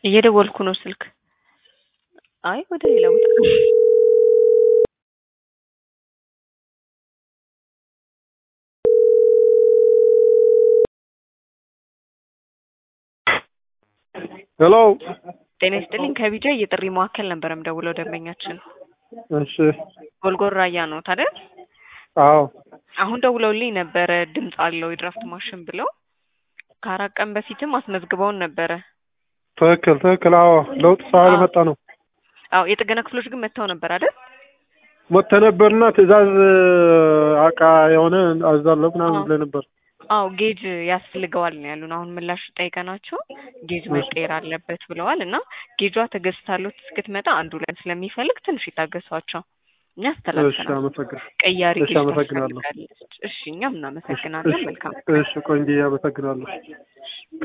እየደወልኩ ነው ስልክ። አይ ወደ ሌላ ቦታ ሄሎ ጤና ይስጥልኝ። ከቢጃ የጥሪ ማዕከል ነበር የምደውለው ደንበኛችን እሺ ጎልጎራያ ነው ታዲያ? አዎ አሁን ደውለውልኝ ነበረ ድምፅ አለው የድራፍት ማሽን ብለው ከአራት ቀን በፊትም አስመዝግበውን ነበረ። ትክክል ትክክል አዎ ለውጥ ስላልመጣ ነው አዎ የጥገና ክፍሎች ግን መጥተው ነበር አይደል? ሞተ ነበርና ትእዛዝ አቃ የሆነ አዛለሁ ምናምን ብለህ ነበር አዎ ጌጅ ያስፈልገዋል ነው ያሉን። አሁን ምላሽ ጠይቀናቸው ጌጅ መቀየር አለበት ብለዋል እና ጌጇ ተገዝታሎት እስክትመጣ አንዱ ላይ ስለሚፈልግ ትንሽ ይታገሷቸው። እኛ እሺ አስተላልፈናል። አመሰግናለሁ ቀያሪ እሺ ጌጅ አመሰግናለሁ ታስፈልጋለች። እሺ እኛም እናመሰግናለን። መልካም እሺ ቆንጆ አመሰግናለሁ